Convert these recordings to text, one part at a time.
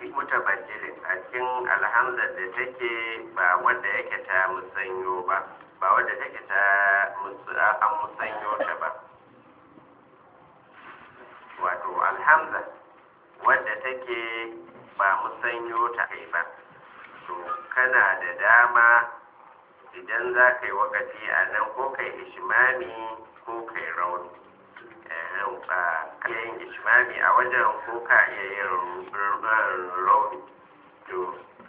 mutabajjilin a cikin alhamdar da take ba wadda yake ta musanyo ba ba wadda take ta an musanyo ta ba wato alhamza wadda take ba musanyo ta kai ba to kana da dama idan za ka yi wakati a nan ko kai ishimami ko kai rauni ka yin ishimami a wajen ko ka iya yin rauni to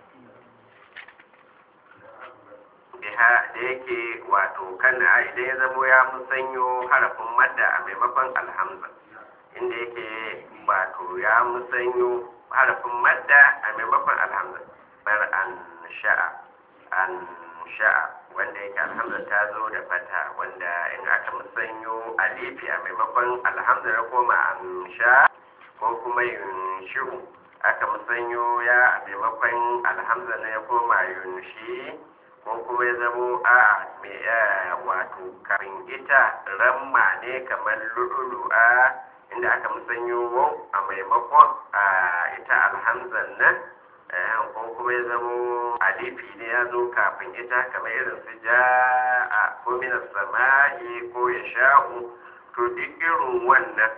biha da yake wato kana idan ya zamo ya musanyo harafin madda a maimakon alhamza inda yake wato ya musanyo harafin madda a maimakon alhamza bar an sha'a an sha'a wanda yake alhamza ta zo da fata wanda in aka musanyo alifi a maimakon alhamza ya koma an sha ko kuma yin shi'u aka musanyo ya a maimakon alhamza na ya koma yin shi ko kuma ya zamo a mai wato kafin ita ramma ne kamar lu'ulu'a inda aka musanyo wau a maimakon a ita alhamzan nan ko kuma ya zamo alifi ne ya zo kafin ita kamar irin su ja a ko minas sama'i ko ya sha'u to duk irin wannan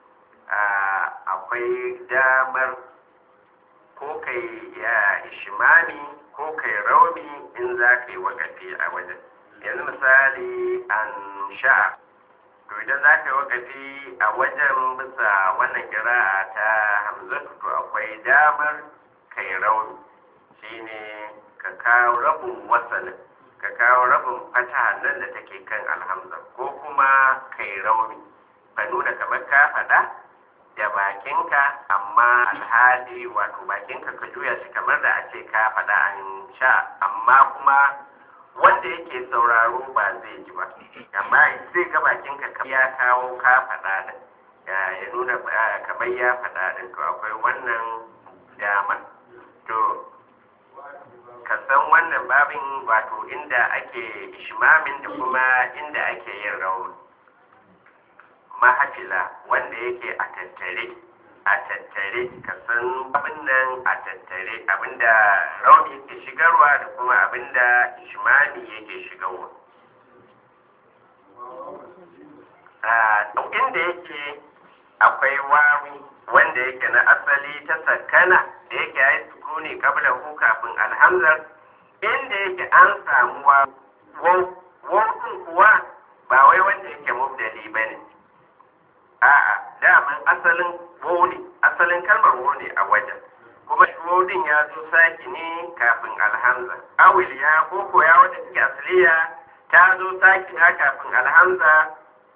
akwai damar ko kai ya ishimami ko kai rauni in za ka yi wakafi a wajen yanzu misali an sha'a to idan za ka yi wakafi a wajen bisa wannan kira'a ta hamzatu to akwai damar kai rauni shine ka kawo rabin wasalin ka kawo rabin fata nan da take kan alhamza ko kuma kai rauni ka nuna kamar ka faɗa da bakinka amma alhali wato bakinka ka juya shi kamar da a ce ka faɗa an sha amma kuma wanda yake sauraro ba zai ji ba amma zai ga bakinka ya kawo ka faɗa din ya nuna kamar ya faɗa din to akwai wannan dama to ka san wannan babin wato inda ake ishmamin da kuma inda ake yin rauni mahafila wanda yake a tattare a tattare ka san abin nan a tattare abinda rauni yake shigarwa da kuma abinda ishmami yake shigarwa a inda yake akwai wawi wanda yake na asali ta sakana da yake ya yi sukuni kabla hu kafin alhamzar inda yake an samu wawun kuwa ba wai wanda yake mubdali ba ne a'a daman asalin wone asalin kalmar wone a wajen kuma wodin ya zo saki ne kafin alhamza awil ya koko ya wanda take asaliya ta zo saki ha kafin alhamza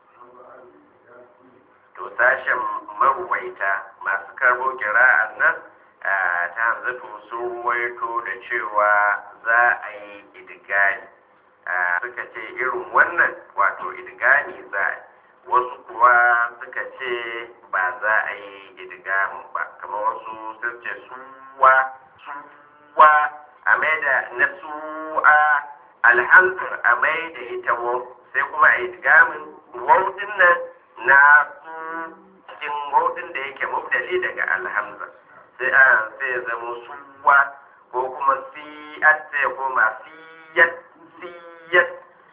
to sashen maruwaita masu karbo kira'an nan ta hamzatu sun ruwaito da cewa za a yi idigani suka ce irin wannan wato idigani za a wasu kuwa suka ce ba za a yi idigamin ba kamar wasu sun ce suwa suwa a mai da na su'a alhamdul a mai da ita wau sai kuma a idigamin wau din nan na su cikin wau din da yake mubdali daga alhamza sai a sai ya zama suwa ko kuma siyat sai ya koma siyat siyat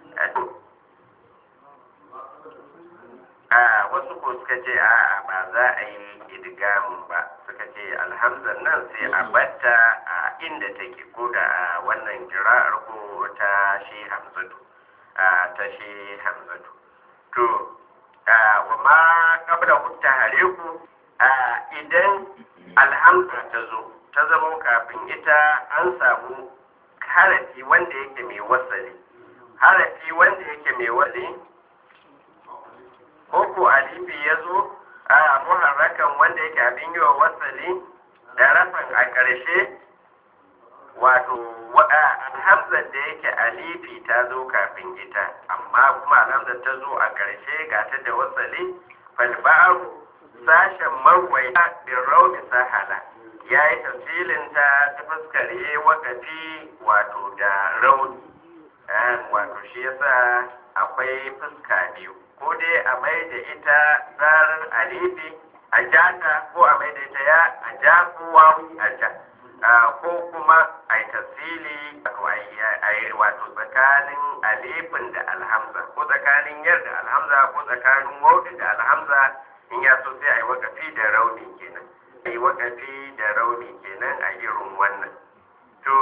a wasu ko suka ce a ba za a yi idgamin ba suka ce alhamzan nan sai a batta a inda take ko da a wannan jira'ar ko ta shi hamzatu ta shi hamzatu to wa ma kabla hutta hare ku idan alhamza ta zo ta zama kafin ita an samu harafi wanda yake mai wasali harafi wanda yake mai wasali ko ko alifi ya zo a muharrakan wanda yake abin yi wa wasali da rafin a ƙarshe wato alhamzar da yake alifi ta zo kafin ita amma kuma alhamzar ta zo a ƙarshe ga ta da wasali falba'aru sashen marwai bin rauni sahala ya yi tafsilin ta ta fuskar yi wakafi wato da rauni wato shi yasa akwai fuska biyu ko dai a mai da ita tsarin alifi a jata ko a mai da ita ya a ja ko wawi a ja ko kuma a yi tasiri a yi wato tsakanin alifin da alhamza ko tsakanin yar da alhamza ko tsakanin wauti da alhamza in ya so sai a yi wakafi da rauni kenan a yi wakafi da rauni kenan a irin wannan to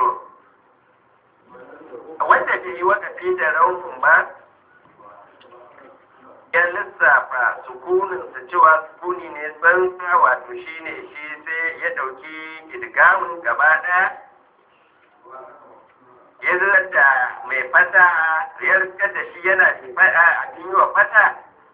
wanda bai yi wakafi da raunin ba ya lissafa sukuninsa cewa sukuni ne tsantsa wato shi ne shi sai ya ɗauki idgamun gaba ɗaya ya zar da mai fata ya rikar da shi yana a yi wa fata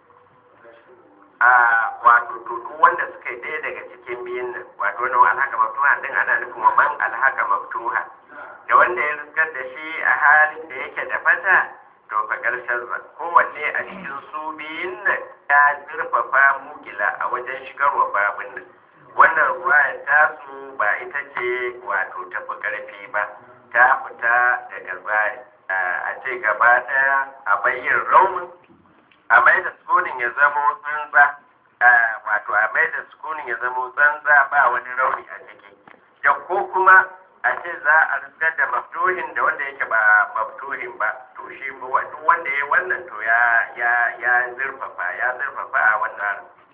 a wato tutu wanda suka yi ɗaya daga cikin biyun nan wato wani alhaka maftuha din ana nufin wa man alhaka maftuha da wanda ya rikar da shi a halin da yake da fata to fa ƙarshen sa kowanne a cikin su biyun nan ya zurfafa mugila a wajen shigarwa babin nan wannan ruwayar tasu ba ita ce wato tafi ƙarfi ba ta fita daga tsari a ce gaba ɗaya a bayyin raunin a mai da sukunin ya zamo tsantsa wato a mai da sukunin ya zamo tsantsa ba wani rauni a ciki da ko kuma a ce za a riskar da maftuhin da wanda yake ba maftuhin ba to shi duk wanda ya wannan to ya ya ya zurfafa ya zurfafa a wannan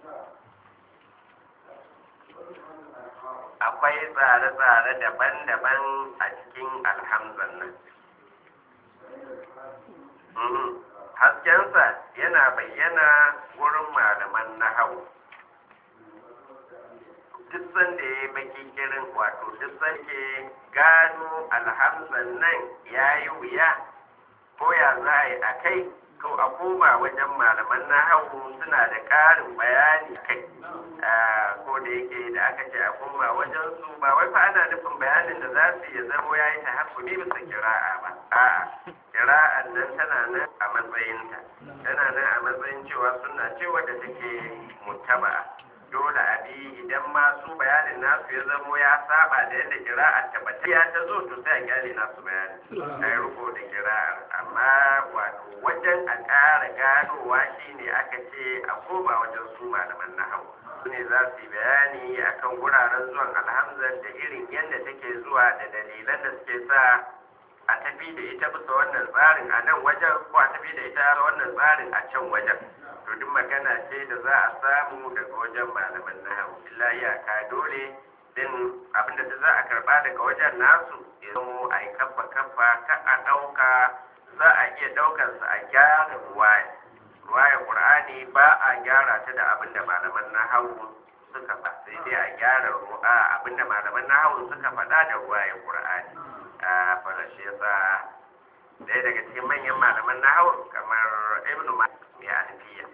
akwai tsare-tsare daban-daban a cikin alhamzan nan haskensa yana bayyana wurin malaman nahawu duk sanda ya yi baki kirin wato duk sanda gano alhamzan nan ya yi wuya ko ya za a yi a kai to a koma wajen malaman nahawu suna da ƙarin bayani kai ko da yake da aka ce a koma wajen su ba wai fa ana nufin bayanin da za su iya zamo ya yi ta hakumi bisa kira'a ba a'a kira'an nan tana nan a matsayinta tana nan a matsayin cewa suna cewa da take mutaba'a dole a bi idan ma su bayanin nasu ya zamo ya saba da yadda kira'ar tabbatar ya ta zo to sai a kyale nasu bayani a yi riko da kira'ar amma wato wajen a ƙara ganowa shine aka ce a koma wajen su malaman nahawu su ne za su yi bayani akan wuraren zuwan alhamzar da irin yadda take zuwa da dalilan da suke sa a tafi da ita bisa wannan tsarin a nan wajen ko a tafi da ita wannan tsarin a can wajen to duk magana ce da za a samu daga wajen malaman nahawu illa iyaka dole din abinda da za a karba daga wajen nasu ya zamo a yi kafa kafa ka a ɗauka za a iya ɗaukarsa a gyara ruwaya ruwaya ƙur'ani ba a gyara ta da abinda malaman nahawu suka faɗa sai dai a gyara abinda malaman nahawu suka faɗa da ruwaya ƙur'ani a farashi yasa ɗaya daga cikin manyan malaman nahawu kamar ibnu malik mai alfiya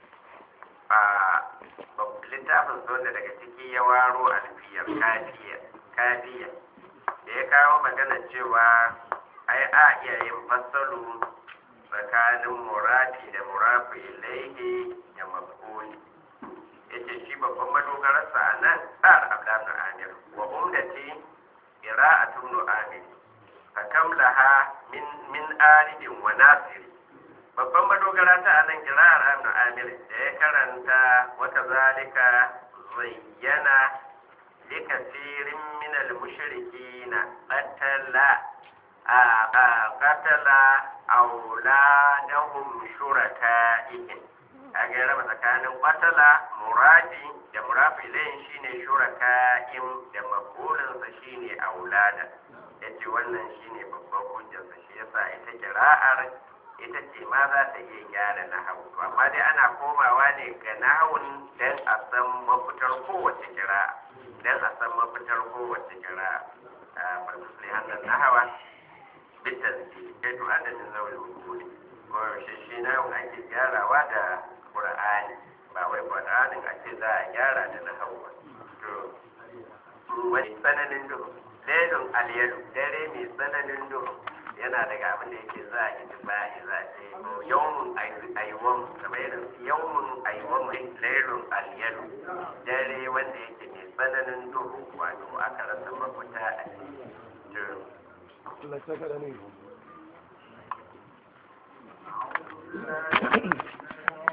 a littafin wanda daga ciki ya waro alfiyar kafiya kafiya da ya kawo magana cewa ai a iya yin fassalu tsakanin murafi da murafi ilaihi da mafuli yace shi babban madogararsa a nan tsar abdanu amir wa umdati qira'atun nu'amir fakam laha min min alidin wa nasiri babban madogara ta anan kira'ar ibn amir da ya karanta wata zalika zayyana li kasirin min al mushrikina qatala a qatala auladahum shuraka'ihim kaga ya raba tsakanin qatala muradi da murafi ilayhin shine shuraka'im da makulinsa shine aulada yace wannan shine babban hujjarsa shi yasa ita kira'ar ita ce ma za ta iya gyara nahawu to amma dai ana komawa ne ga nahawun dan a san mafitar kowace kira dan a san mafitar kowace kira a farfasli hannun nahawa bitta ziki kai to adadin zaune hukumi ko yaushe shi nahawun ake gyarawa da qur'ani ba wai qur'anin a ce za a gyara da nahawu ba to wani tsananin duhu lailun aliyalu dare mai tsananin duhu yana daga abin da yake za a yi tubahi za a ce yawmun aiwam kamar irin yawmun aiwam lailun aliyalu dare wanda yake mai tsananin duhu wato aka rasa mafita a cikin Allah ya saka da ni